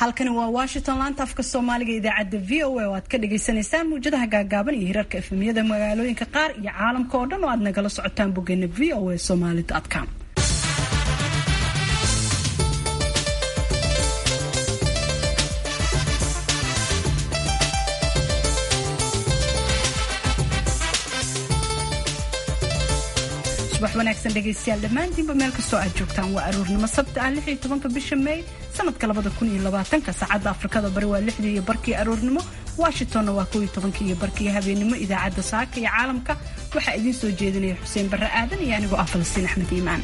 halkani waa washington laanta afka soomaaliga idaacadda v o a oo aad ka dhagaysanaysaan muwjadaha gaagaaban iyo hirarka efemiyada magaalooyinka qaar iyo caalamka oo dhan oo aad nagala socotaan boggeena v o a somali com subax wanaagsan dhegaystayaal dhammaantiinba meel kastoo aad joogtaan waa aroornimo sabti ah lix iyo tobanka bisha may sanadka labada kun iyo labaatanka saacadda afrikada bari waa lixdii iyo barkii aroornimo washingtonna waa kow iyo tobankii iyo barkii habeenimo idaacadda saaka iyo caalamka waxaa idiin soo jeedinaya xuseen barre aadan iyo anigoo ah falastiin axmed iimaan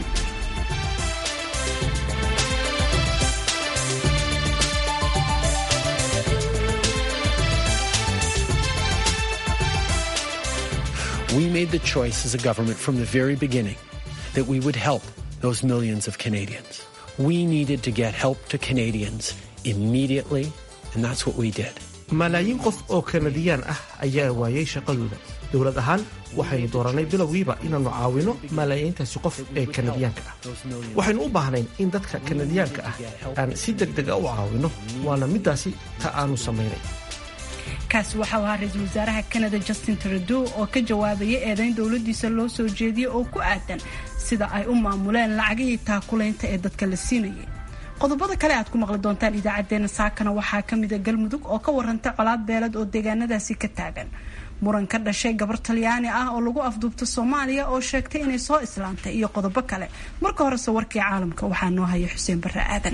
We made the choice as a government from the very beginning that we would help those millions of Canadians. We needed to get help to Canadians immediately, and that's what we did. malaayiin qof oo kanadiyaan ah ayaa waayay shaqadooda dowlad ahaan waxaynu dooranay bilowgiiba inaannu caawino malaayiintaasi qof ee kanadiyaanka ah waxaynu u baahnayn in dadka kanadiyaanka ah aan si deg dega u caawino waana middaasi ta aanu samaynay kaasi waxau ahaa ra-iisul wasaaraha kanada justin trudeau oo ka jawaabaya eedayn dowladiisa loo soo jeediyey oo ku aadan sida ay u maamuleen lacagihii taakulaynta ee dadka la siinayay qodobada kale aad ku maqli doontaan idaacadeena saakana waxaa ka mida galmudug oo ka waranta colaad beelad oo deegaanadaasi ka taagan muran ka dhashay gabar talyaani ah oo lagu afduubta soomaaliya oo sheegtay inay soo islaantay iyo qodobo kale marka horese warkii caalamka waxaa noo haya xuseen barre aadan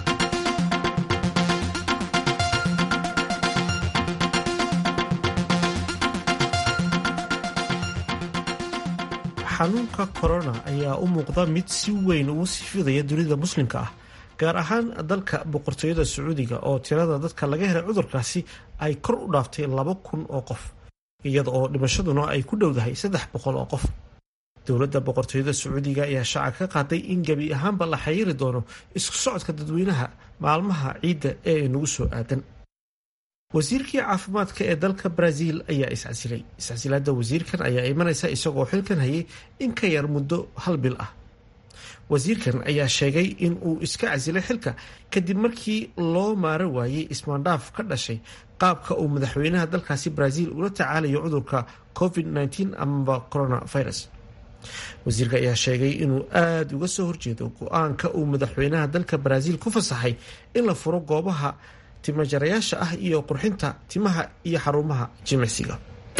xanuunka korona ayaa u muuqda mid si weyn ugu sii fidaya dunida muslimka ah gaar ahaan dalka boqortooyada sacuudiga oo tirada dadka laga helay cudurkaasi ay kor u dhaaftay laba kun oo qof iyada oo dhimashaduna ay ku dhowdahay saddex boqol oo qof dowladda boqortooyada sacuudiga ayaa shaaca ka qaaday in gebi ahaanba la xayiri doono isku socodka dadweynaha maalmaha ciidda ee nagu soo aadan wasiirkii caafimaadka ee dalka brazil ayaa iscasilay iscasilaada wasiirkan ayaa imanaysa isagoo xilkan hayay in ka yar muddo hal bil ah wasiirkan ayaa sheegay in uu iska casilay xilka kadib markii loo maaro waayey ismaandhaaf ka dhashay qaabka uu madaxweynaha dalkaasi brazil ula tacaalayo cudurka covid-19 amaba coronavirus wasiirka ayaa sheegay inuu aada uga soo horjeedo go-aanka uu madaxweynaha dalka brazil ku fasaxay in la furo goobaha timajarayaasha ah iyo qurxinta timaha iyo xarumaha jimicsiga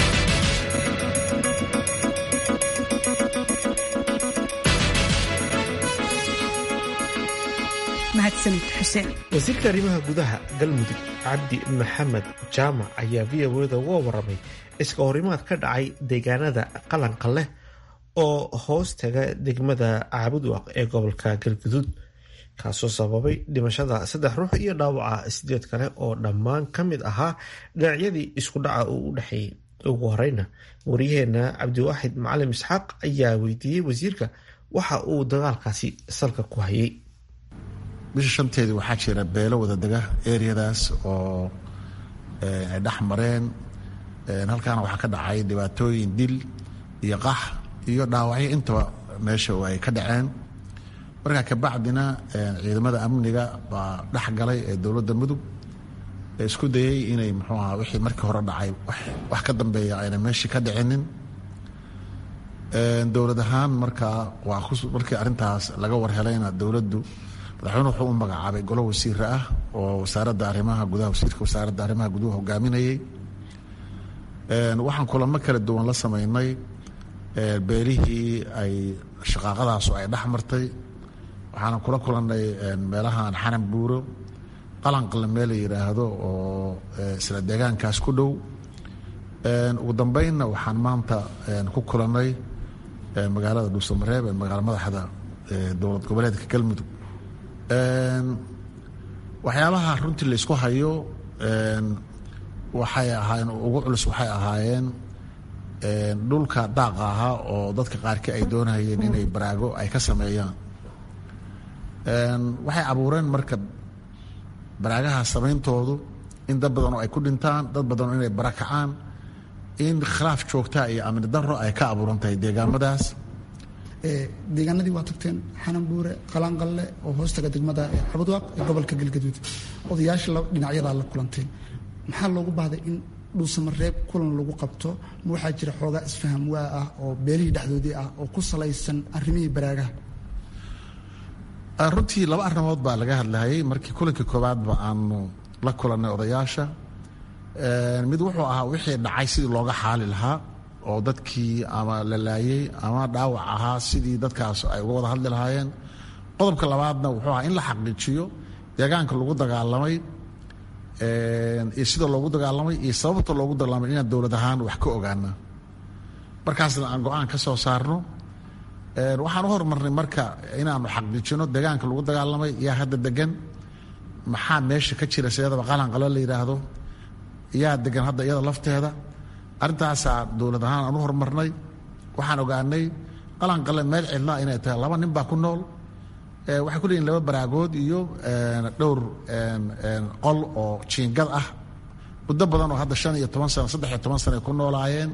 wasiirka arrimaha gudaha galmudug cabdi maxamed jaamac ayaa v o da uga waramay iska horimaad ka dhacay deegaanada qalanka leh oo hoos taga degmada caabudwaaq ee gobolka galguduud kaasoo sababay dhimashada saddex ruux iyo dhaawaca sideed kale oo dhammaan ka mid ahaa dhinacyadii isku dhaca uu u dhexeeyey ugu horeyna waryaheena cabdiwaaxid macalim isxaaq ayaa weydiiyey wasiirka waxa uu dagaalkaasi salka ku hayay bisha shanteedii waxaa jira beelo wada dega ereyadaas oo ay dhex mareen halkaana waxaa ka dhacay dhibaatooyin dil iyo qax iyo dhaawacyo intaba meesha ay ka dhaceen markaa kabacdina ciidamada amniga baa dhex galay ee dowladda mudug ee isku dayay inay muxuu aha wixii markii hore dhacay wax ka dambeeya ayna meeshii ka dhicinin dowlad ahaan markaa waa markii arrintaas laga warhelayna dowladdu madaxweyne wuxuu u magacaabay golo wasiira ah oo wasaaradda arrimaha gudaha wasiirka wasaaradda arrimaha guduhu hogaaminayay waxaan kulamo kala duwan la sameynay beelihii ay shaqaaqadaasu ay dhex martay waxaana kula kulannay meelahan xanan buuro qalanqale meel la yidhaahdo oo isla deegaankaas ku dhow ugu dambeynna waxaan maanta ku kulannay magaalada dhuusamareeb ee magaala madaxda dowlad goboleedka galmudug waxyaabaha runtii laysku hayo waxay ahaayeen ugu culus waxay ahaayeen dhulka daaqa ahaa oo dadka qaarkii ay doonayeen inay baraago ay ka sameeyaan waxay abuureen marka baraagaha samayntoodu in dad badan oo ay ku dhintaan dad badan oo inay barakacaan in khilaaf joogtaa iyo amni daro ay ka abuuran tahay deegaamadaas deegaanadii waa tagteen xananbuure qalanqalle oo hoostaga degmada cabudwaaq ee gobolka galgaduud odayaasha dhinacyadaa la kulanteen maxaa loogu baahday in dhuusamareeb kulan lagu qabto ma waxaa jira xoogaa isfaham waa ah oo beelihii dhexdoodii ah oo ku salaysan arrimihii baraagaha runtii laba arrimood baa laga hadlahayay markii kulankii koowaadba aanu la kulannay odayaasha mid wuxuu ahaa wixii dhacay sidii looga xaali lahaa oo dadkii ama la laayey ama dhaawac ahaa sidii dadkaas ay uga wada hadli lahaayeen qodobka labaadna wuxuu ahaa in la xaqiijiyo deegaanka lagu dagaalamay iyo sida loogu dagaalamay iyo sababta loogu dagaalamay inaan dowlad ahaan wax ka ogaana markaasna aan go-aan ka soo saarno waxaan u hormarnay marka inaanu xaqiijino deegaanka lagu dagaalamay yaa hadda degan maxaa meesha ka jira sideedaba qalanqalo la yidhaahdo yaa degan hadda iyada lafteeda arrintaasaa dowlad ahaan aan u hormarnay waxaan ogaanay qalanqale meel cidlaa inay tahay laba nin baa ku nool waxay ku leeyihin laba baraagood iyo dhowr qol oo jiingad ah muddo badan oo hadda shan iyo toban sano saddex iyo toban sano ay ku noolaayeen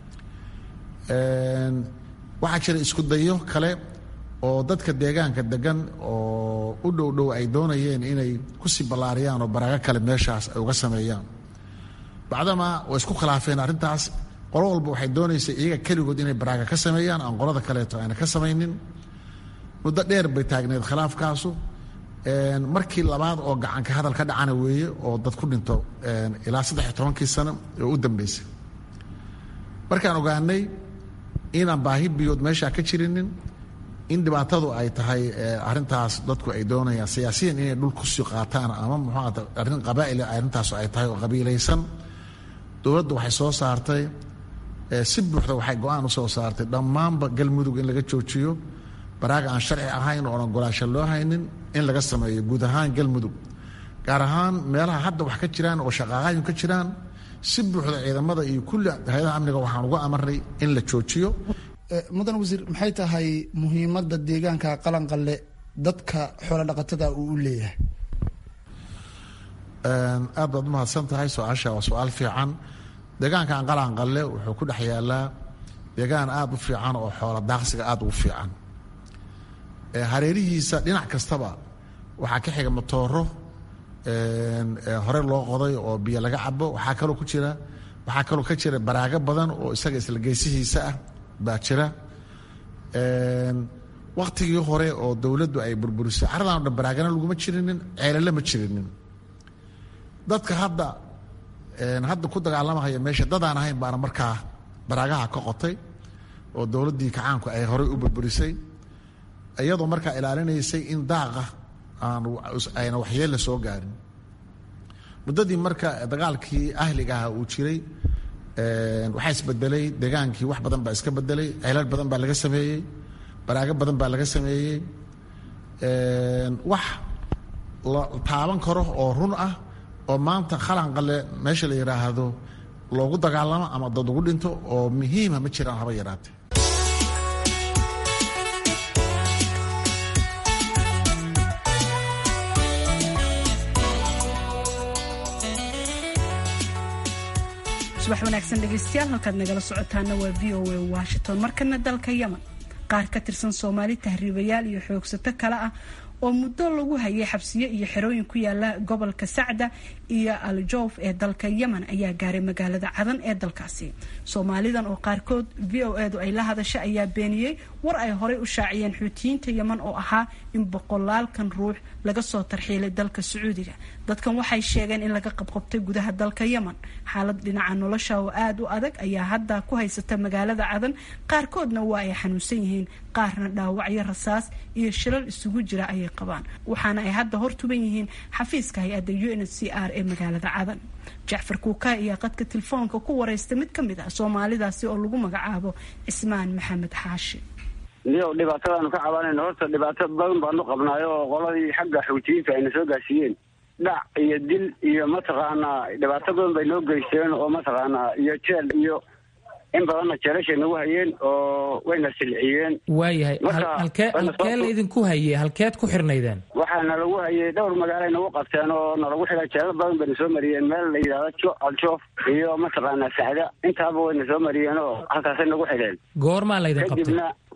waxaa jira isku dayo kale oo dadka deegaanka degan oo u dhow dhow ay doonayeen inay kusii ballaariyaan oo baraago kale meeshaas ay uga sameeyaan bacdama way isku khilaafeen arrintaas qolo walba waxay doonaysay iyaga keligood inay baraaga ka sameeyaan aan qolada kaleeto ayna ka samaynin muddo dheer bay taagneed khilaafkaasu markii labaad oo gacanka hadal ka dhacana weeye oo dad ku dhinto ilaa saddex iyo tobankii sano oo u dambeysay markaan ogaanay inaan baahi biyood meeshaa ka jirinin in dhibaatadu ay tahay arintaas dadku ay doonayaan siyaasiyan inay dhul kusii qaataan ama muxuata arrin qabaa'il arrintaas ay tahay oo qabiilaysan dowladdu waxay soo saartay si buuxda waxay go-aan u soo saartay dhammaanba galmudug in laga joojiyo baraaga aan sharci ahayn ooan ogolaasho loo haynin in laga sameeyo guud ahaan galmudug gaar ahaan meelaha hadda wax ka jiraan oo shaqaaqaayin ka jiraan si buuxda ciidamada iyo kulli hay-adaha amniga waxaan uga amarnay in la joojiyo mudan wasiir maxay tahay muhiimadda deegaanka qalanqalle dadka xoolo dhaqatada uu u leeyahay aad baad umahadsan tahay su-aasha waa su-aal fiican deegaankan qalanqalle wuxuu ku dhex yaalaa deegaan aada u fiican oo xoola daaqsiga aada ugu fiican hareerihiisa dhinac kastaba waxaa ka xiga matooro hore loo qoday oo biyo laga cabo waxaa kaloo ku jira waxaa kaloo ka jira baraago badan oo isaga isla geesihiisa ah baa jira waktigii hore oo dowladdu ay burburisay caradan o dhan baraagana laguma jirinin ceelale ma jirinin dadka hadda hadda ku dagaalamahaya meesha dadaan ahayn baana markaa baraagaha ka qotay oo dowladdii kacaanku ay horey u burburisay iyadoo markaa ilaalinaysay in daaqa aan ayna waxyeella soo gaarin muddadii marka dagaalkii ahliga aha uu jiray waxaa isbedelay deegaankii wax badan baa iska bedelay ceelal badan baa laga sameeyey baraago badan baa laga sameeyey wax la taaban karo oo run ah oo maanta khalanqale meesha la yidhaahdo loogu dagaalamo ama dad ugu dhinto oo muhiima ma jiraan haba yaraate subax wanaagsan dhegaystayaal halkaad nagala socotaana waa v o a washington markana dalka yemen qaar ka tirsan soomaali tahriibayaal iyo xoogsato kale ah oo muddo lagu hayay xabsiyo iyo xerooyin ku yaala gobolka sacda iyo aljoof ee dalka yemen ayaa gaaray magaalada cadan ee dalkaasi soomaalidan oo qaarkood v o edu ay la hadasha ayaa beeniyey war ay horey u shaaciyeen xuutiyiinta yemen oo ahaa in boqolaalkan ruux laga soo tarxiilay dalka sacuudiga dadkan waxay sheegeen in laga qabqabtay gudaha dalka yemen xaalad dhinaca nolosha oo aada u adag ayaa hadda ku haysata magaalada cadan qaarkoodna waa ay xanuunsan yihiin qaarna dhaawacyo rasaas iyo shilal isugu jira ayay qabaan waxaana ay hadda hortuban yihiin xafiiska hay-adda u n c r ee magaalada cadan jacfar kuuka ayaa qadka telefoonka ku wareysta mid ka mid ah soomaalidaasi oo lagu magacaabo cismaan maxamed xaashi niyow dhibaatadaanu ka cabanayno horta dhibaato badan baanu qabnaayo oo qoladii xagga xuutiyiinta ayna soo gaarsiiyeen dhac iyo dil iyo mataqaanaa dhibaato badan bay noo geysteen oo mataqaanaa iyo jeel iyo in badanna jeelashay nagu hayeen oo wayna silciyeen waayahay halkee halkee la idinku hayey halkeed ku xirnaydeen waxaana lagu hayay dhowr magaalay nagu qabteen oo nalagu xidhay jeelal badan bayna soo mariyeen meel la yidhahdo aljoof iyo mataqaanaa sacda intaaba wayna soo mariyeen oo halkaasay nagu xidheen goormaa laydin qabtay kadibna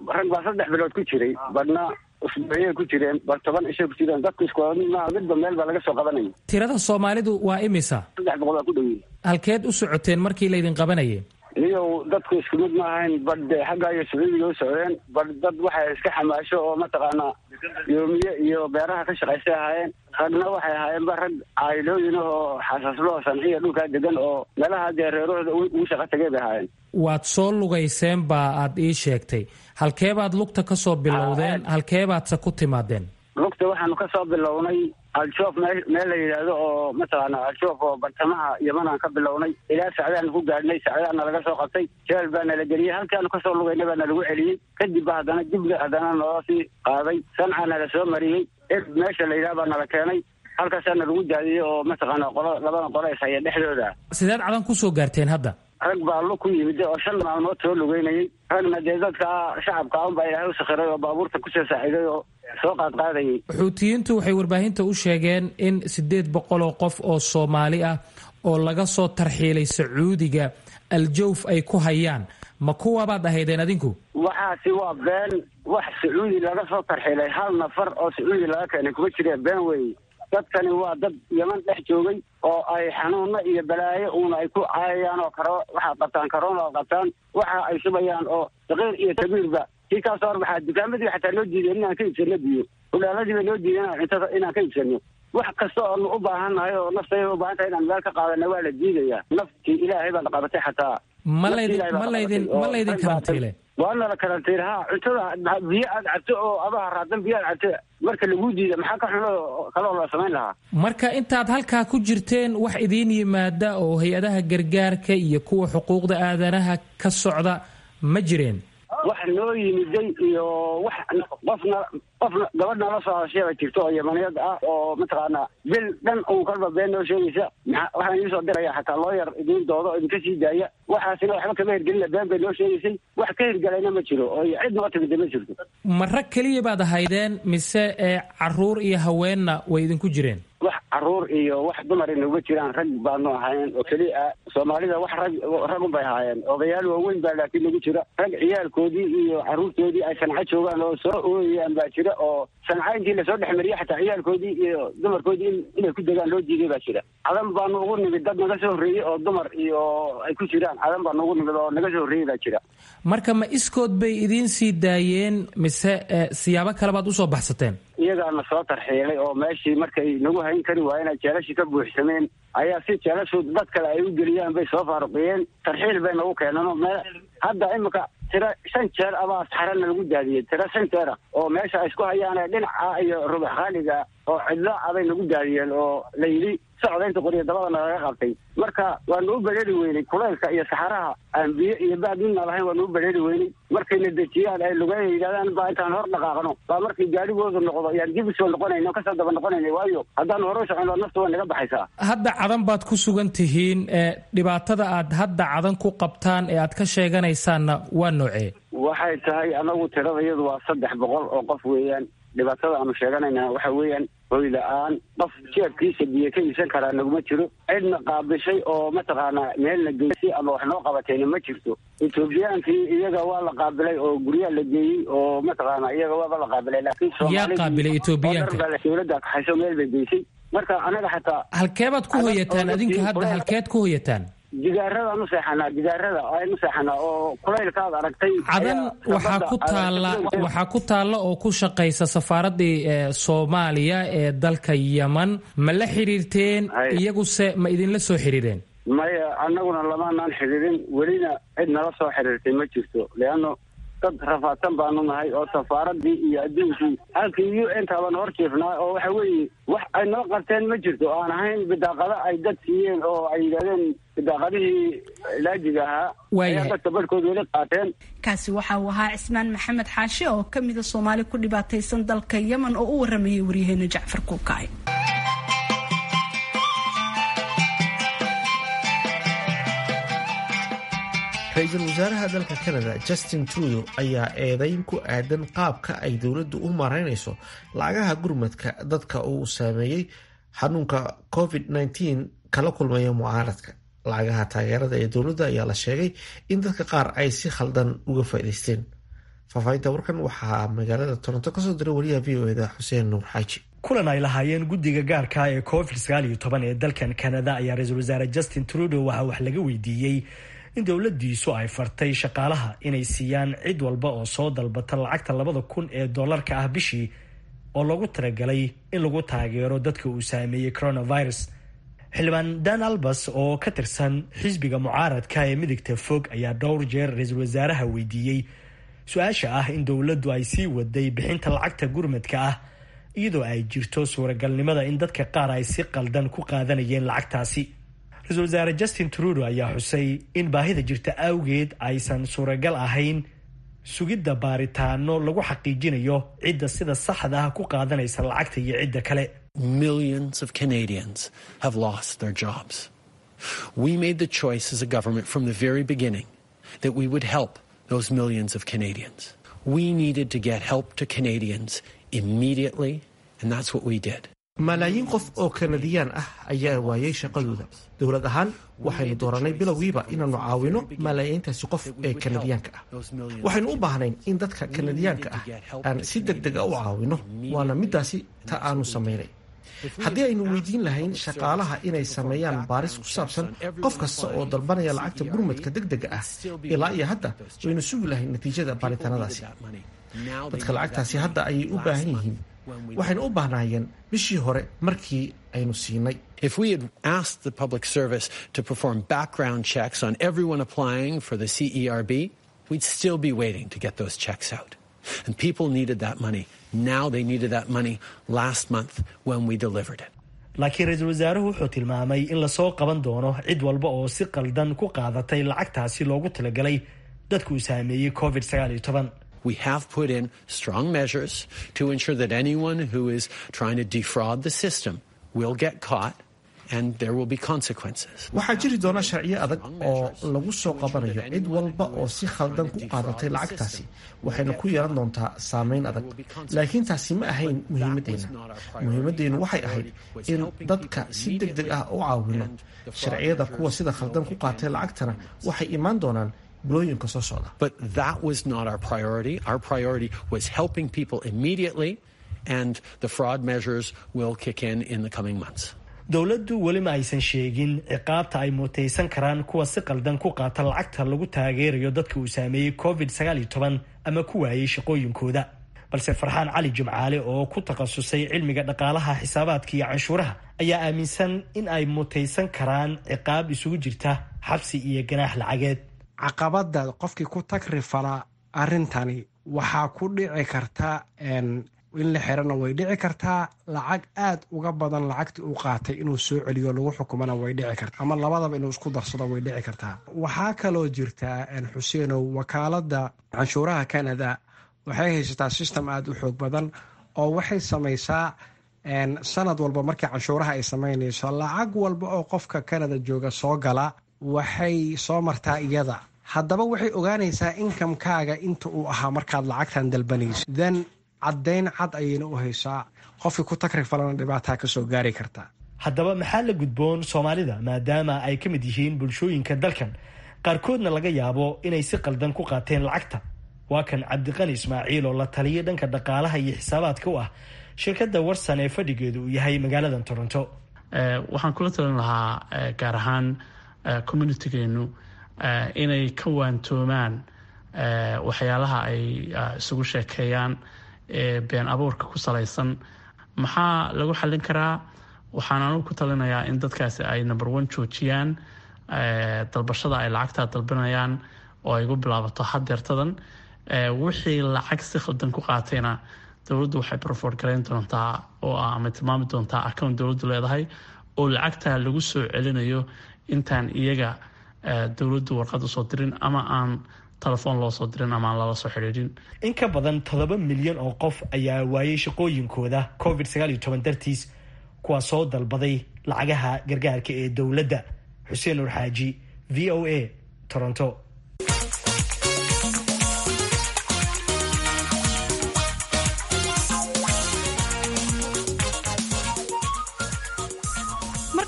rag baa saddex bilood ku jiray badhna usbuuciyay ku jireen bar toban ishay ku jireen dadku isku maaha midba meel baa laga soo qabanaya tirada soomaalidu waa imisa saddex boqol baa ku dhoweeyey halkeed u socoteen markii laydin qabanayay niyow dadku isku mid ma ahayn badh xagga iyo sacuudiga u socdeen badh dad waxay iska xamaasho oo mataqaanaa yoomiye iyo beeraha ka shaqaystay ahaayeen ragna waxay ahaayeenba rag caayilooyin oo xasaaslo sanciya dhulkaa degan oo meelaha dee reerahooda ugu shaqa tagay bay ahaayeen waad soo lugayseen baa aad ii sheegtay halkeebaad lugta ka soo bilowdeen halkeebaadse ku timaadeen lugta waxaanu ka soo bilownay al-shoof meel meel la yidhaahdo oo mataqaana al-shoof oo bartamaha yamanaan ka bilownay ilaa sacdaanu ku gaadhnay sacdaana laga soo qabtay jeel baa nala geliyey halkaanu kasoo lugaynay baa nalagu celiyey kadib ba haddana dibna haddana naloo sii qaaday sancaa nala soo mariyey eb meesha la yidhaha baa nala keenay halkaasaa nalagu daadiyey oo mataqaana qolo labada qolo is haya dhexdooda sideed cadan kusoo gaarteen hadda rag baa lug ku yimid oo shan maalmood soo lugeynayay ragna dee dadka shacabka un baa ilaahay u sakhiray oo baabuurta kusoo saaciiday oo soo qaadqaadayay xuutiyiintu waxay warbaahinta u sheegeen in siddeed boqol oo qof oo soomaali ah oo laga soo tarxiilay sacuudiga aljawf ay ku hayaan ma kuwabaad ahaydeen adinku waxaasi waa been wax sacuudi laga soo tarxiilay hal nafar oo sacuudi laga keenay kuma jireen been weeye dadkani waa dad yaman dhex joogay oo ay xanuuno iyo balaayo uuna ay ku caayayaan oo karo waxaa qabtaan karoona oo qabtaan waxa ay shubayaan oo saqiir iyo kabiirba kii kaasoo hor waxaa dukaamadii xataa loo diiday inaan ka iibsano biyo hudhaaladiiba loo diiday inaan cuntada inaan ka iibsano wax kasta oonu u baahan nahay oo naftayda u baahan tahay inaan meel ka qaadana waa la diidaya naftii ilaahay baa la qabatay xataa ma laydin ma laydin ma laydin karantiile waana la karantiil ha cuntada biyo aad cabto oo abaha raadan biyo aad cabto marka laguu diida maxaa ka xuno kaloo la samayn lahaa marka intaad halkaa ku jirteen wax idiin yimaada oo hay-adaha gargaarka iyo kuwa xuquuqda aadanaha ka socda ma jireen wax noo yimiday iyo wax qofna qofna gabadh nala soo hadasheeba jirto oo yamaniyad ah oo mataqaanaa bil dhan uun kalba been noo sheegaysa maa waxaan idiin soo diraya xataa loo yar idiin doodo oo idinka sii daaya waxaasina waxba kama hirgelina been bay noo sheegaysay wax ka hirgalayna ma jiro oo cid noo timida ma jirto ma rag keliya baad ahaydeen mise ee caruur iyo haweenna way idinku jireen wax caruur iyo wax dumar inuga jiraan rag baanu ahayn oo keliya soomaalida wax rag ragun bay ahaayeen odayaal waaweyn baa laakiin nagu jira rag ciyaalkoodii iyo caruurtoodii ay sanco joogaan oo soo ooyayaan baa jira oo sanca intii lasoo dhex mariyay xataa ciyaalkoodii iyo dumarkoodii inay ku degaan loo diiday baa jira cadan baanu ugu nimid dad naga soo horreeyey oo dumar iyo ay ku jiraan cadan baanu ugu nimid oo naga soo horreeyey baa jira marka ma iskood bay idiin sii daayeen mise siyaabo kale baad usoo baxsateen iyagaana soo tarxiilay oo meeshii markay nagu hayn kari waayeen ay jeelashii ka buuxsameen ayaa si jeelashu dad kale ay u geliyaan bay soo faaruqiyeen tarxiil bay nagu keeneen meel hadda imika tiro shan jeer abaa saxarana lagu daadiyey tiro shan jeera oo meesha ay isku hayaan dhinaca iyo rubax khaaliga oo cidlo abay nagu daadiyeen oo la yidhi socda inta qoriya dabadana laga qabtay marka waanu u bedheri weynay kulaylka iyo saxaraha aan biyo iyo baad midna lahayn waanu u bedheri weynay markayna dejiyaan ay lugeeya yidhahdaan baa intaan hor dhaqaaqno baa markii gaarigoodu noqdo yaan dib usoo noqonayna kasoo daba noqonayna waayo haddaan hore u socono nafta way naga baxaysaa hadda cadan baad ku sugan tihiin ee dhibaatada aad hadda cadan ku qabtaan ee aad ka sheeganaysaanna waa noocee waxay tahay anagu tirada iyadu waa saddex boqol oo qof weeyaan dhibaatada aanu sheeganayna waxa weeyaan hoy la-aan qof jeebkiisa biyo ka iibsan karaa naguma jiro cidna qaabishay oo mataqaanaa meelna geysay ama wax noo qabatayna ma jirto etoobiyaankii iyaga waa la qaabilay oo guryaa la geeyey oo mataqaana iyaga waaba la qaabilay laakiin yaa qaabilay etoobiyaanka dowladda kaxayso meel bay geysay marka anaga xataa halkeebaad ku hoyataan adinka hadda halkeed ku hoyataan gidaaradaanu seexanaa gidaarada aynu seexanaa oo kulaylkaad aragtay cadan waxaa ku taalla waxaa ku taalla oo ku shaqaysa safaaradii soomaaliya ee dalka yeman ma la xiriirteen iyaguse ma idinla soo xiriireen maya annaguna lamaanaan xiriirin welina cid nala soo xiriirtay ma jirto leanno dad rafaadsan baanu nahay oo safaaradii iyo adduunkii halkii u n taabaan hor jiifnaa oo waxa weeye wax ay noo qabteen ma jirto oo aan ahayn bidaaqada ay dad siiyeen oo ay yidhahdeen bidaaqadihii laajiga ahaa ayaa dadka barhkood weli qaateen kaasi waxa uu ahaa cismaan maxamed xaashi oo ka mida soomaali ku dhibaataysan dalka yemen oo u waramayay waryaheena jacfar kuukacay ra-iisul wasaaraha dalka canada justin trudeau ayaa eedeyn ku aadan qaabka ay dowladdu u maraynayso lacagaha gurmadka dadka uu saameeyey xanuunka covid-19 kala kulmaya mucaaradka lacagaha taageerada ee dowladda ayaa la sheegay in dadka qaar ay si khaldan uga faa'idaysteen faahfaahinta warkan waxaa magaalada toronto kasoo diray wariyaha v o eda xuseen nuur xaaji kulan ay lahaayeen guddiga gaarka ee covid sagaal iyo toban ee dalkan kanada ayaa ra-iisul wasaare justin trudeau waxaa wax laga weydiiyey in dowladiisu ay fartay shaqaalaha inay siiyaan cid walba oo soo dalbata lacagta labada kun ee doolarka ah bishii oo loogu talagalay in lagu taageero dadka uu saameeyey coronavirus xildhibaan dan albas oo ka tirsan xisbiga mucaaradka ee midigta fog ayaa dhowr jeer ra-iisul wasaaraha weydiiyey su-aasha ah in dowladdu ay sii waday bixinta lacagta gurmadka ah iyadoo ay jirto suuragalnimada in dadka qaar ay si qaldan ku qaadanayeen lacagtaasi ra-iisul wasaare justin trudeau ayaa xusay in baahida jirta awgeed aysan suuragal ahayn sugidda baaritaano lagu xaqiijinayo cidda sida saxda ah ku qaadanaysa lacagta iyo cidda kale Millions of Canadians have lost their jobs. We made the choice as a government from the very beginning that we would help those millions of Canadians. We needed to get help to Canadians immediately, and that's what we did. malaayiin qof oo kanadiyaan ah ayaa waayay shaqadooda dowlad ahaan waxaynu dooranay bilowgiiba inaannu caawino malaayiintaasi qof ee kanadiyaanka ah waxaynu u baahnayn in dadka kanadiyaanka ah aan si deg dega u caawino waana midaasi ta aanu samaynay haddii aynu weydiin lahayn shaqaalaha inay sameeyaan baaris ku saabsan qof kasta oo dalbanaya lacagta gurmadka deg dega ah ilaa iyo hadda waynu sugi lahayn natiijada baaritaanadaasi dadka lacagtaasi hadda ayay u baahan yihiin waxaynu u baahnaayeen bishii hore markii aynu siinay If we had asked the public service to perform background checks on everyone applying for the CERB, we'd still be waiting to get those checks out. And people needed that money. Now they needed that money last month when we delivered it. laakiin ra-iisul wasaaruhu wuxuu tilmaamay in lasoo qaban doono cid walba oo si qaldan ku qaadatay lacagtaasi loogu talagalay dadku uu saameeyey covid sagaal iyo toban We have put in strong measures to ensure that anyone who is trying to defraud the system will get caught and there will be consequences. waxaa jiri doona sharciyo adag oo lagu soo qabanayo cid walba oo si khaldan ku qaadatay lacagtaasi waxayna ku yeelan doontaa saameyn adag laakiin taasi ma ahayn muhiimadeenna muhiimadeennu waxay ahayd in dadka si deg deg ah u caawino sharciyada kuwa sida khaldan ku qaatay lacagtana waxay imaan doonaan bilooyinka soo socda But that was not our priority. Our priority was helping people immediately, and the fraud measures will kick in in the coming months. dowladdu weli ma aysan sheegin ciqaabta ay mutaysan karaan kuwa si qaldan ku qaata lacagta lagu taageerayo dadka uu saameeyey covid sagaal iyo toban ama ku waayey shaqooyinkooda balse farxaan cali jimcaale oo ku takhasusay cilmiga dhaqaalaha xisaabaadka iyo canshuuraha ayaa aaminsan in ay mutaysan karaan ciqaab isugu jirta xabsi iyo ganaax lacageed caqabada qofkii ku tagrifala arrintani waxaa ku dhici karta in la xirana way dhici kartaa lacag aad uga badan lacagtii uu qaatay inuu soo celiyo lagu xukumana way dhici kartaa ama labadaba inuu isku darsado way dhici kartaa waxaa kaloo jirtaa xuseenow wakaalada canshuuraha canada waxay haysataa system aada u xoog badan oo waxay samaysaa sanad walba markii canshuuraha ay samaynayso lacag walba oo qofka canada jooga soo gala waxay soo martaa iyada haddaba waxay ogaanaysaa inkamkaaga inta uu ahaa markaad lacagtan dalbanayso then caddayn cad ayayna u haysaa qofkii ku takrifalana dhibaataa kasoo gaari karta haddaba maxaa la gudboon soomaalida maadaama ay ka mid yihiin bulshooyinka dalkan qaarkoodna laga yaabo inay si qaldan ku qaateen lacagta waa kan cabdiqani ismaaciil oo la taliya dhanka dhaqaalaha iyo xisaabaadka u ah shirkadda warsan ee fadhigeedu uu yahay magaaladan toronto waxaan kula talin lahaa gaar ahaan communitigeenu inay ka waantoomaan waxyaalaha ay isugu sheekeeyaan ee been abuurka ku salaysan maxaa lagu xallin karaa waxaan anugu ku talinayaa in dadkaasi ay number one joojiyaan dalbashada ay lacagtaa dalbanayaan oo ay gu bilaabato hadeertadan wixii lacag si khaldan ku qaatayna dowladdu waxay broford garayn doontaa oo ama tilmaami doontaa account dowladdu leedahay oo lacagtaa lagu soo celinayo intaan iyaga dowladdu warqad usoo dirin ama aan telefoon loo soo dirin ama aan lala soo xidhiidhin in ka badan toddoba milyan oo qof ayaa waayey shaqooyinkooda covid sagaal iyo toban dartiis kuwaa soo dalbaday lacagaha gargaarka ee dowladda xuseen nur xaaji v o a toronto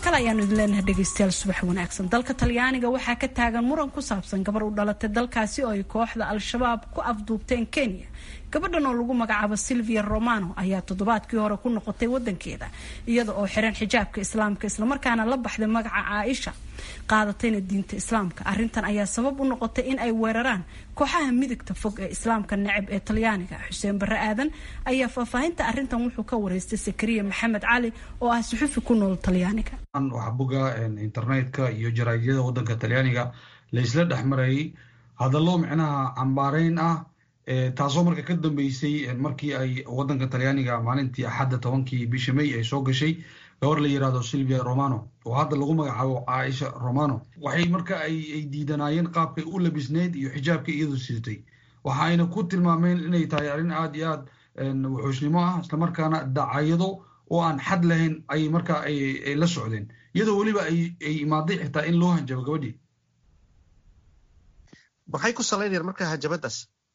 kale ayaanu idin leenahay dhegeystayaal subax wanaagsan dalka talyaaniga waxaa ka taagan muran ku saabsan gabar u dhalatay dalkaasi oo ay kooxda al-shabaab ku afduubteen kenya gabadhan oo lagu magacaabo silvia romano ayaa toddobaadkii hore ku noqotay wadankeeda iyada oo xiran xijaabka islaamka islamarkaana la baxday magaca caaisha qaadatayna diinta islaamka arintan ayaa sabab u noqotay in ay weeraraan kooxaha midigta fog ee islaamka necab ee talyaaniga xuseen barre aadan ayaa faahfaahinta arintan wuxuu ka wareystay sakariya maxamed cali oo ah suxufi ku nool talyaaniga wax buga internetka iyo jaraadyada wadanka talyaaniga laysla dhexmarayay hadallo micnaha cambaareyn ah taasoo marka ka dambeysay markii ay wadanka talyaaniga maalintii axadda tobankii bisha may ay soo gashay gabar la yirahdo silvia romano oo hadda lagu magacaabo caaisha romano waxay marka ay diidanaayeen qaabkay u labisneyd iyo xijaabkay iyadu sidatay waxa ayna ku tilmaameen inay tahay arrin aada iyo aad wuxuusnimo ah islamarkaana dacayado oo aan xad lahayn ay markaa ay la socdeen iyadoo weliba ay imaaday xitaa in loo hanjabo gabadhii maxay ku salaynayaan marka hanjabadaas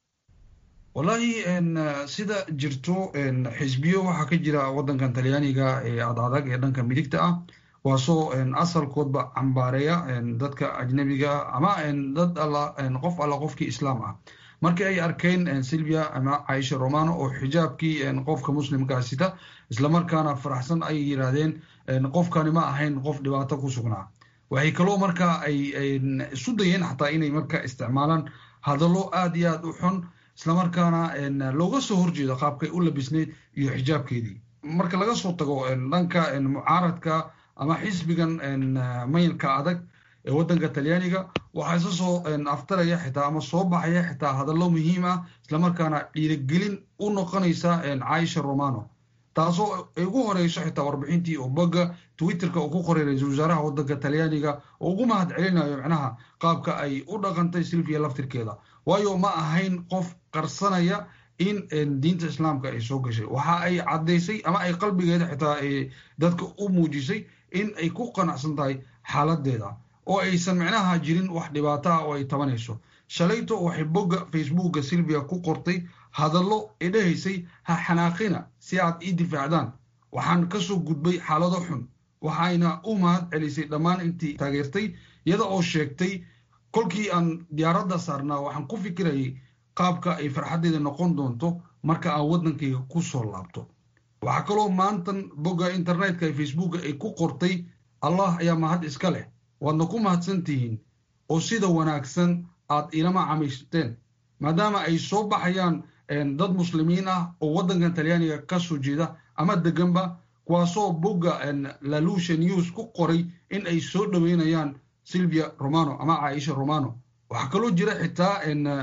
wallahi sida jirto xisbiyo waxaa ka jira wadankan talyaaniga ee adadag ee dhanka midigta ah waasoo asalkoodba cambaareeya dadka ajnabiga ama dad alla qof alla qofkii islaam ah markii ay arkeen silvia ama caaisha romano oo xijaabkii qofka muslimkaa sita islamarkaana faraxsan ay yiraahdeen qofkani ma ahayn qof dhibaato ku sugnaa waxay kaloo markaa ay isu dayeen xataa inay marka isticmaalaan hadallo aada iyo aad u xun islamarkaana looga soo horjeedo qaabkay u labisneyd iyo xijaabkeedii marka laga soo tago dhanka mucaaradka ama xisbigan mayilka adag ee wadanka talyaaniga waxaa isa soo aftaraya xitaa ama soo baxaya xitaa hadallo muhiim ah islamarkaana dhiirigelin u noqonaysa caaisha romano taasoo ay ugu horeyso xitaa warbixintii oo bogga twitterka uu ku qoray ra-iisul wasaaraha wadanka talyaaniga oo ugu mahad celinayo micnaha qaabka ay u dhaqantay silvia laftirkeeda waayo ma ahayn qof qarsanaya in diinta islaamka ay soo gashay waxa ay caddaysay ama ay qalbigeeda xitaa dadka u muujisay in ay ku qanacsan tahay xaaladeeda oo aysan micnaha jirin wax dhibaato ah oo ay tabanayso shalayto waxay bogga facebooka silvia ku qortay hadallo ay dhahaysay ha xanaaqina si aad ii difaacdaan waxaan kasoo gudbay xaalado xun waxayna u mahad celisay dhammaan intii taageertay iyada oo sheegtay kolkii aan diyaaradda saarnaa waxaan ku fikirayay qaabka ay farxaddeeda noqon doonto marka aan waddankayga ku soo laabto waxaa kaloo maantan bogga internetka ee facebooka ay ku qortay allah ayaa mahad iska leh waadna ku mahadsan tihiin oo sida wanaagsan aad ilama camaysteen maadaama ay soo baxayaan dad muslimiin ah oo waddankan talyaaniga ka soo jeeda ama deganba kuwaasoo bogga lalusha news ku qoray in ay soo dhoweynayaan silvia romano ama caaisha romano waxaa kaloo jira xitaa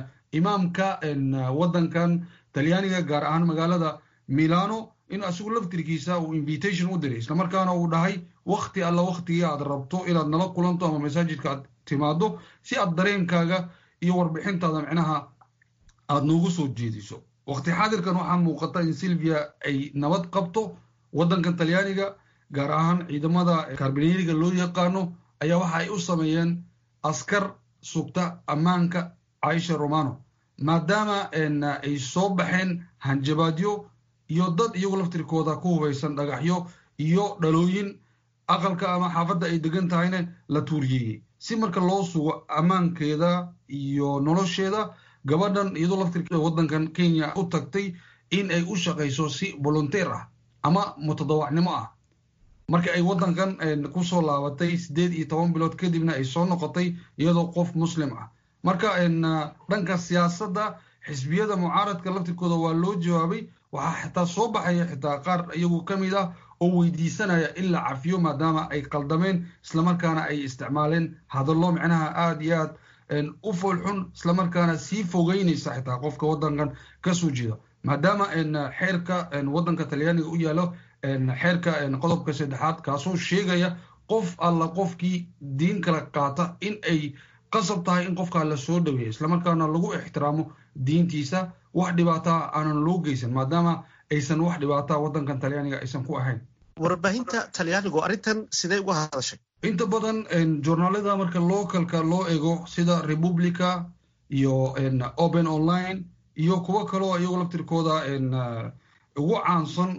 imaamka waddankan talyaaniga gaar ahaan magaalada milano in asigu laftirkiisa uu invitation u diray islamarkaana uu dhahay wakti alla waktigii aad rabto inaad nala kulanto ama masaajidka aad timaado si aad dareenkaaga iyo warbixintaada micnaha aada noogu soo jeediso wakti xaadirkan waxaa muuqata in silvia ay nabad qabto waddankan talyaaniga gaar ahaan ciidamada karbineeriga loo yaqaano ayaa waxa ay u sameeyeen askar sugta ammaanka caaisha romano maadaama ay soo baxeen hanjabaadyo iyo dad iyagu laftirkooda ku hubaysan dhagaxyo iyo dhalooyin aqalka ama xaafadda ay degan tahayna la tuuriyeeyey si marka loo sugo ammaankeeda iyo nolosheeda gabadhan iyadoo laftirkeeda waddankan kenya u tagtay in ay u shaqayso si volunteer ah ama mutadawacnimo ah marka ay waddankan kusoo laabatay siddeed iyo toban bilood kadibna ay soo noqotay iyadoo qof muslim ah marka dhanka siyaasadda xisbiyada mucaaradka laftirkooda waa loo jawaabay waxaa xitaa soo baxaya xitaa qaar iyagu ka mid ah oo weydiisanaya in la cafiyo maadaama ay qaldameen islamarkaana ay isticmaaleen hadallo micnaha aada iyo aad u foolxun islamarkaana sii fogeynaysa xitaa qofka waddankan ka soo jeeda maadaama xeerka waddanka talyaaniga u yaalo xeerka qodobka saddexaad kaasoo sheegaya qof alla qofkii diin kala qaata in ay qasab tahay in qofkaa la soo dhaweeya islamarkaana lagu ixtiraamo diintiisa wax dhibaataa aanan loo geysan maadaama aysan wax dhibaataa waddankan talyaaniga aysan ku ahayn warbaahinta talyaanigu arrintan sidee uga hadashay inta badan journaalada marka localka loo ego sida republica iyo open online iyo kuwo kaloo iyagoo laftirkooda ugu caansan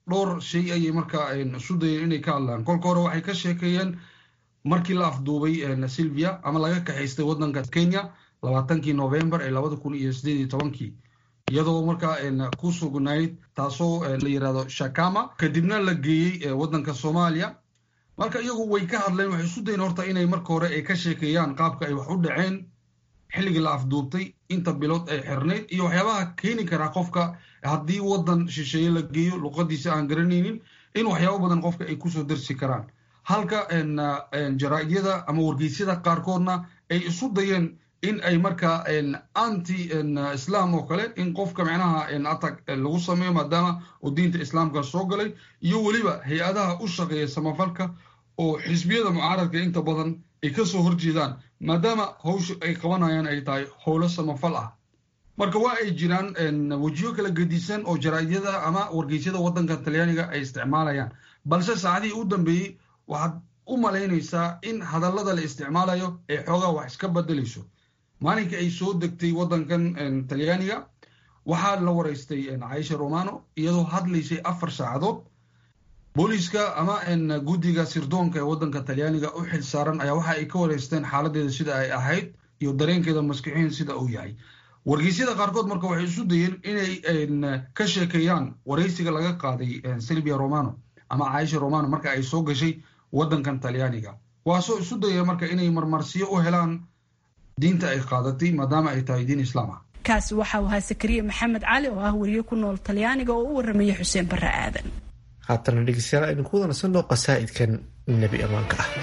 dhowr shay ayay markaa isu dayeen inay ka hadlaan kolka hore waxay ka sheekeeyeen markii la afduubay silvia ama laga kaxaystay waddanka kenya labaatankii novembar ee labada kun iyo sideed iyo tobankii iyadoo markaa ku sugnayd taasoo la yirahdo shakama kadibna la geeyey waddanka soomaaliya marka iyagu way ka hadleen waxay isu dayen horta inay marka hore ay ka sheekeeyaan qaabka ay wax u dhaceen xilligii la afduubtay inta bilood ay xirnayd iyo waxyaabaha keeni karaa qofka haddii waddan shisheeye la geeyo luqadiisa aan garanaynin in waxyaabo badan qofka ay kusoo darsi karaan halka jaraa'idyada ama wargeysyada qaarkoodna ay isu dayeen in ay markaa anti islam oo kale in qofka micnaha atag lagu sameeyo maadaama uu diinta islaamka soo galay iyo weliba hay-adaha u shaqeeya samafalka oo xisbiyada mucaaradka inta badan ay kasoo horjeedaan maadaama hawsha ay qabanayaan ay tahay howlo samafal ah marka waa ay jiraan wejiyo kala gedisan oo jaraa'idyada ama wargeysyada waddanka talyaaniga ay isticmaalayaan balse saacadihii u dambeeyey waxaad u malaynaysaa in hadallada la isticmaalayo ee xoogaa wax iska bedelayso maalinkai ay soo degtay waddankan talyaaniga waxaa la waraystay caisha romano iyadoo hadlaysay afar saacadood booliiska ama guddiga sirdoonka ee waddanka talyaaniga u xil saaran ayaa waxa ay ka waraysteen xaaladeeda sida ay ahayd iyo dareenkeeda maskixiin sida uu yahay wargeysyada qaarkood marka waxay isu dayeen inay ka sheekeeyaan waraysiga laga qaaday silvia romano ama caisha romano marka ay soo gashay waddankan talyaaniga waasoo isu daya marka inay marmarsiyo u helaan diinta ay qaadatay maadaama ay tahay diin islaam ah kaasi waxa uu ahaa sakariye maxamed cali oo ah weriye ku nool talyaaniga oo u waramaya xuseen barre aadan haatana dhegeystayaal aynu ku wadansano qasaa'idkan nebi ammaanka ah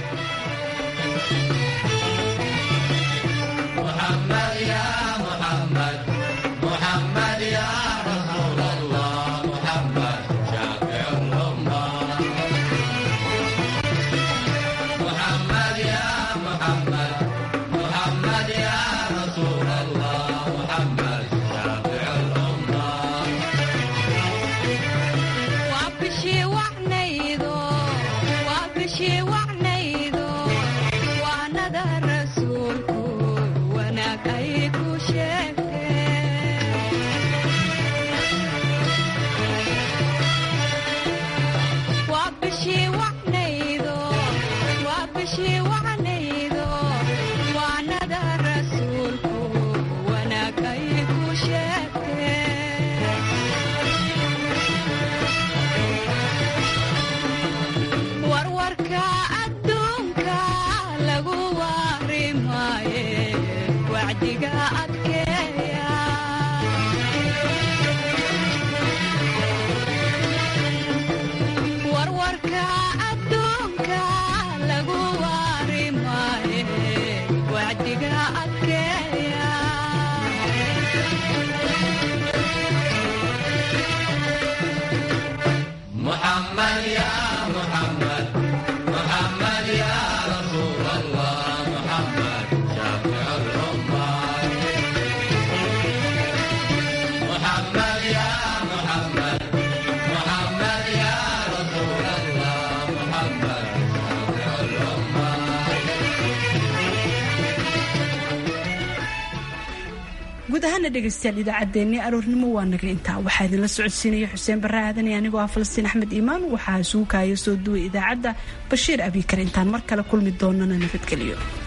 guud ahaana dhegaystayaal idaacaddeenii aroornimo waa naga intaa waxaa idinla socodsiinaya xuseen barre aadan iyo anigoo ah falastiin axmed iimaan waxaa isugu kaaya soo duway idaacadda bashiir abiikar intaan mar kale kulmi doonana nabadgelyo